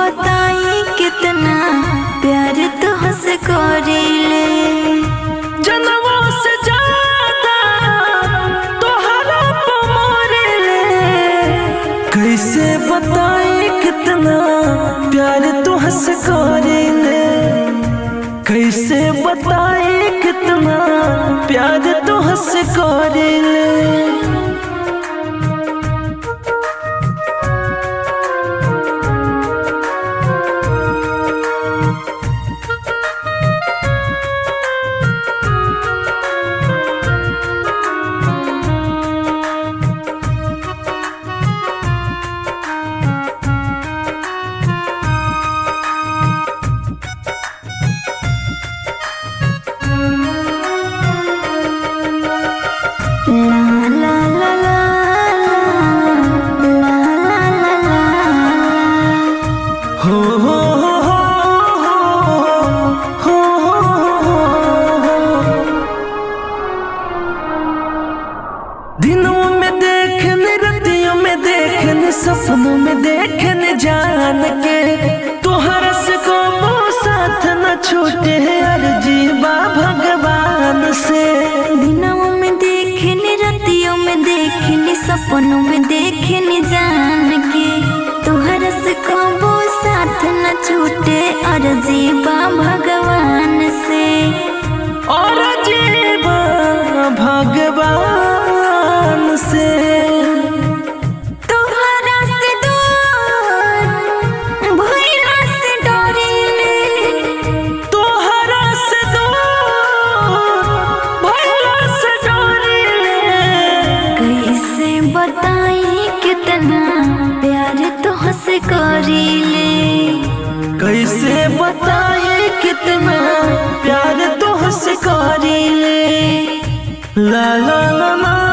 बताई कितना प्यार तुहसे करीले जनमों से ज्यादा तोहरा पे मरेले कैसे बताई कितना प्यार तुहसे करेले कैसे बताई कितना प्यार तुहसे करेले ला ला ला ला ला ला ला ला हो हो हो हो हो दिनों में देखने रतियों में देखने सपनों में देखने जान के तोहरा से को साथ न छूटे अर्जी बा भगवान से दिनों में देखने रतियों में देखने सपनों में देखने जान के तुहर से कबो साथ न छूटे और जीवा भगवान से और जीवा भगवान से तुहरा से दूर भइला से डरिले तोहरा से दूर भइला से डरिले कैसे बताई कितना प्यार तुहसे करीले कैसे बताए कितना प्यार तुहसे करीले ला ला ला ला